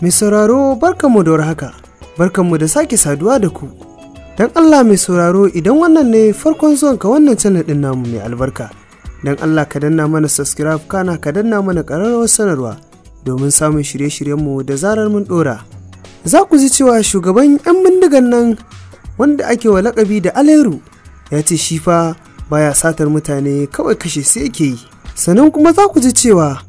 Mai sauraro barkanmu da warhaka, barkanmu da sake saduwa da ku. Don Allah mai sauraro idan wannan ne farkon zuwanka wannan channel ɗin namu mai albarka. Don Allah ka danna mana subscribe kana ka danna mana ƙararrawar sanarwa domin samun shirye-shiryenmu da zarar mun ɗora. Za ku ji cewa shugaban 'yan bindigan nan wanda ake wa lakabi da Aleru ya ce shi fa baya satar mutane kawai kashe su yake yi. Sannan kuma za ku ji cewa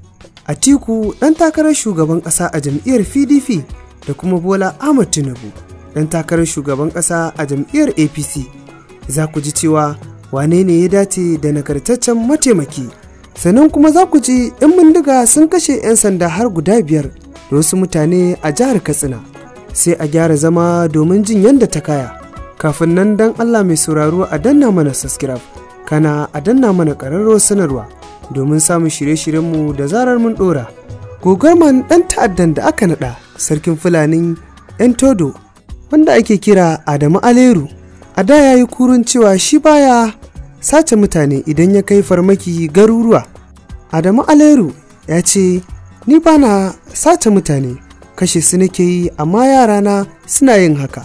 Atiku ɗan takarar shugaban ƙasa a jam'iyyar PDP da kuma Bola Ahmad Tinubu ɗan takarar shugaban ƙasa a jam'iyyar APC. Za ku ji cewa wane ne ya dace da nagartaccen mataimaki. Sannan kuma za ku ji 'yan bindiga sun kashe 'yan sanda har guda biyar da wasu mutane a jihar Katsina. Sai a gyara zama domin jin yadda ta kaya. Kafin nan dan Allah mai sauraro a danna mana subscribe, kana a danna mana ƙararrawar sanarwa. domin samun shirye-shiryenmu da zarar mun ɗora. Gogarman ɗan ta'addan da aka naɗa sarkin Fulanin 'yan Todo wanda ake kira Adamu Aleru. A da ya yi kurun cewa shi baya sace mutane idan ya kai farmaki garuruwa. Adamu Aleru ya ce, Ni ba na sace mutane, kashe su nake yi amma yarana suna yin haka.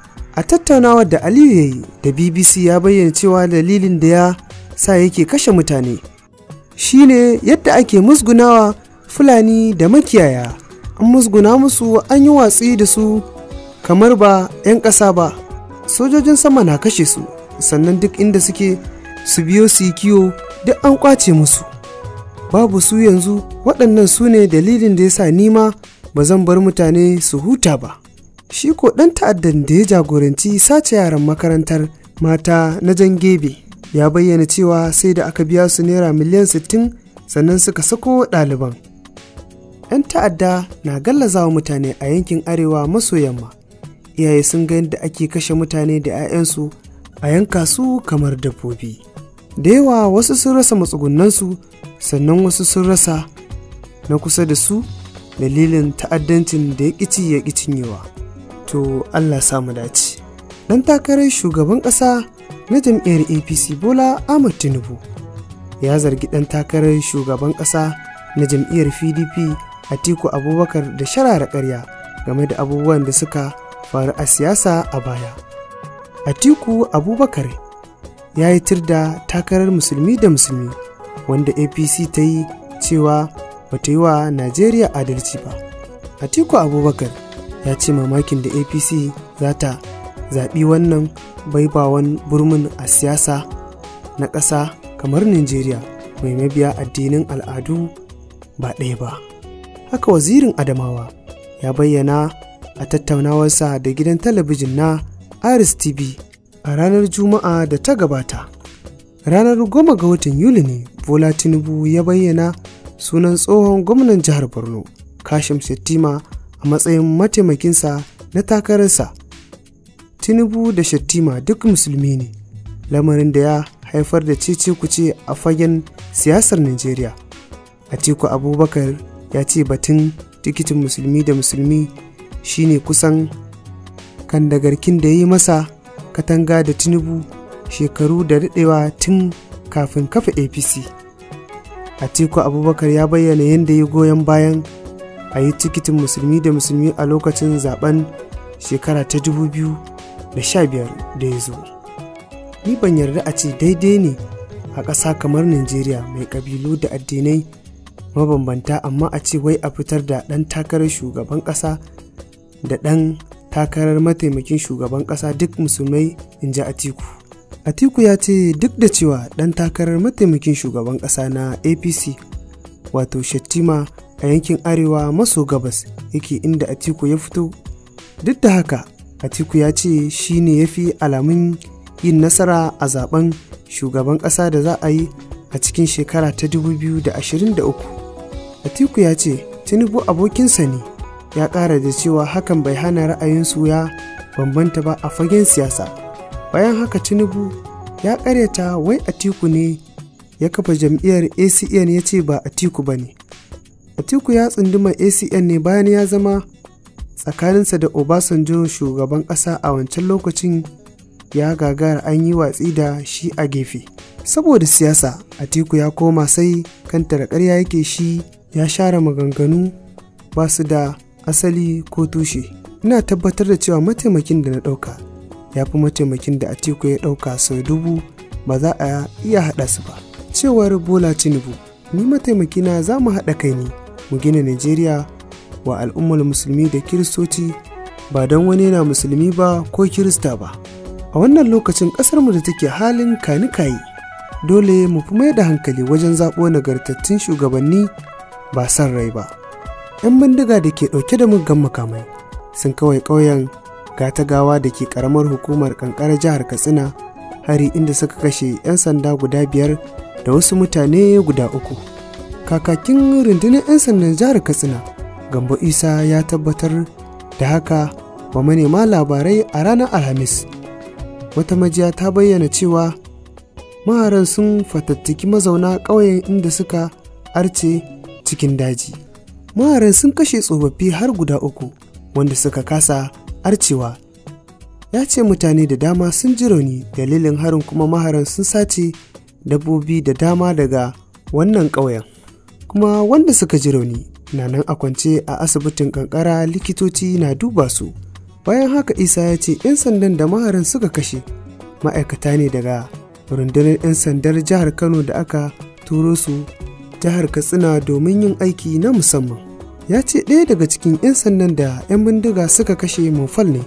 A tattaunawar da Aliyu ya yi da BBC ya bayyana cewa dalilin da ya sa yake kashe mutane shine yadda ake musgunawa fulani da makiyaya an musguna musu an yi watsi da su kamar ba 'yan ƙasa ba sojojin sama na kashe su sannan duk inda suke su biyo su yi kiwo duk an kwace musu babu su yanzu waɗannan su ne dalilin da ya sa nima ba zan bar mutane su huta ba shi ko ɗan ta'addan da ya jagoranci sace yaran makarantar mata na jan gebe ya bayyana cewa sai da aka biya su naira miliyan 60 sannan suka sako ɗaliban. 'yan ta'adda na gallazawa mutane a yankin arewa maso yamma iyaye sun ga yadda ake kashe mutane da 'ya'yansu a yanka su kamar dabbobi da yawa wasu sun rasa matsugunansu sannan wasu sun rasa na kusa da su dalilin ta'addancin da ya ƙici ya ƙi cinyewa to allah samu dace ɗan takarar shugaban ƙasa na jam'iyyar apc bola ahmad tinubu ya zargi ɗan takarar shugaban ƙasa na jam'iyyar pdp atiku abubakar da sharara ƙarya game da abubuwan da suka faru a siyasa a baya atiku abubakar ya yi tir da takarar musulmi da musulmi wanda apc ta yi cewa bata yi wa najeriya adalci ba atiku abubakar ya ce mamakin da apc za ta zaɓi wannan baibawan burmin a siyasa na ƙasa kamar Najeriya mai mabiya addinin al'adu ba ɗaya ba. Haka wazirin Adamawa ya bayyana a tattaunawarsa da gidan talabijin na Aris TV a ranar Juma'a da ta gabata. Ranar goma ga watan Yuli ne Bola Tinubu ya bayyana sunan tsohon gwamnan jihar Borno, Kashim Shettima a matsayin mataimakinsa na takararsa. tinubu da shattima duk musulmi ne lamarin da ya haifar da cece kuce a fagen siyasar najeriya atiku abubakar ya ce batun tikitin musulmi da musulmi shine kusan kandagarkin da ya yi masa katanga da tinubu shekaru da daɗewa tun kafin kafa apc atiku abubakar ya bayyana yadda ya goyon bayan a yi tikitin musulmi da musulmi a lokacin zaben shekara ta 2000 da sha biyar da ya zo ni ban yarda a ce daidai ne a ƙasa kamar najeriya mai ƙabilu da addinai mabambanta amma a ce wai a fitar da ɗan takarar shugaban ƙasa da ɗan takarar mataimakin shugaban ƙasa duk musulmai in ji atiku atiku ya ce duk da cewa ɗan takarar mataimakin shugaban ƙasa na apc wato shattima a yankin arewa maso gabas yake inda atiku ya fito duk da haka Atiku ya ce shi ne ya fi alamun yin nasara a zaben shugaban ƙasa da za a yi a cikin shekara ta 2023. Atiku ya ce Tinubu abokinsa ne ya ƙara da cewa hakan bai hana ra'ayinsu ya bambanta ba a fagen siyasa. Bayan haka Tinubu ya ƙaryata wai Atiku ne ya kafa jam'iyyar ACN ya ce ba Atiku ba ne. Atiku ya tsunduma ACN ne bayan ya zama tsakaninsa da Obasanjo shugaban ƙasa a wancan lokacin ya gagara an yi watsi da shi a gefe. Saboda siyasa, Atiku ya koma sai kanta da ƙarya yake shi ya share maganganu ba su da asali ko tushe ina tabbatar da cewa mataimakin da na ɗauka ya fi mataimakin da atiku ya ɗauka sau dubu ba za a iya haɗa su ba cewar bola tinubu ni mataimakina za mu haɗa kai ne mu gina najeriya wa al'ummar musulmi da kiristoci ba don wani yana musulmi ba ko kirista ba a wannan lokacin ƙasarmu da take halin kanikayi dole mu fi mai da hankali wajen zaɓo nagartattun shugabanni ba son rai ba 'yan bindiga da ke ɗauke da muggan makamai sun kawai ƙauyen gawa da ke ƙaramar hukumar ƙanƙarar jihar katsina hari inda suka kashe 'yan sanda guda biyar da wasu mutane guda uku kakakin rundunar 'yan sandan jihar katsina gambo isa ya tabbatar da haka wa manema labarai a ranar alhamis wata majiya ta bayyana cewa maharan sun fatattaki mazauna ƙauyen inda suka arce cikin daji maharan sun kashe tsofaffi har guda uku wanda suka kasa arcewa ya ce mutane da dama sun ji rauni dalilin harin kuma maharan sun sace dabbobi da dama daga wannan ƙauyen kuma wanda suka ji rauni na nan a kwance a asibitin kankara likitoci na duba su bayan haka isa ya ce 'yan sandan da maharan suka kashe ma'aikata ne daga rundunar 'yan sandar jihar kano da aka turo su jihar katsina domin yin aiki na musamman ya ce ɗaya daga cikin 'yan sandan da 'yan bindiga suka kashe mufal ne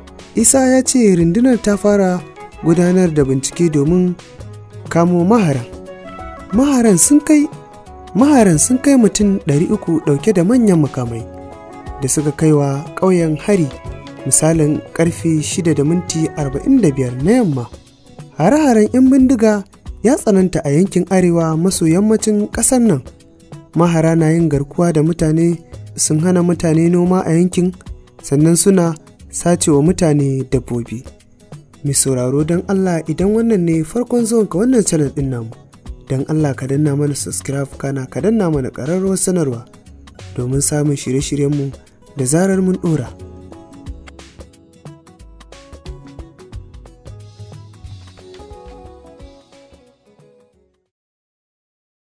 isa ya ce rundunar ta fara gudanar da bincike domin kamo maharan maharan sun kai maharan sun kai mutum 300 ɗauke da manyan makamai da suka kaiwa ƙauyen hari misalin karfe 6 da minti 45 na yamma hare-haren 'yan bindiga ya tsananta a yankin arewa maso yammacin ƙasar nan mahara na yin garkuwa da mutane sun hana mutane noma a yankin sannan suna sacewa mutane dabbobi mai sauraro don allah idan wannan ne farkon zuwanka wannan channel din namu don allah ka danna mana subscribe kana ka danna mana ƙararrawar sanarwa domin samun shirye-shiryenmu da zarar mun ɗora.